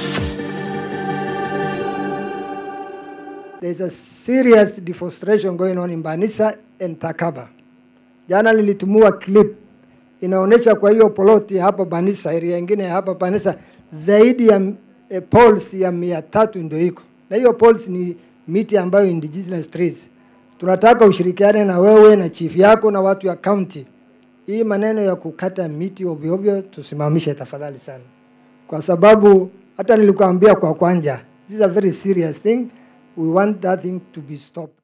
There's a serious deforestation going on in Banisa and Takaba. Jana nilitumua clip inaonyesha kwa hiyo poloti hapa Banisa, area nyingine hapa Banisa, zaidi ya eh, poles ya mia tatu ndio iko na hiyo poles ni miti ambayo indigenous trees. Tunataka ushirikiane na wewe na chief yako na watu ya county, hii maneno ya kukata miti ovyo ovyo tusimamishe tafadhali sana, kwa sababu hata nilikuambia kwa kwanja, this is a very serious thing. We want that thing to be stopped.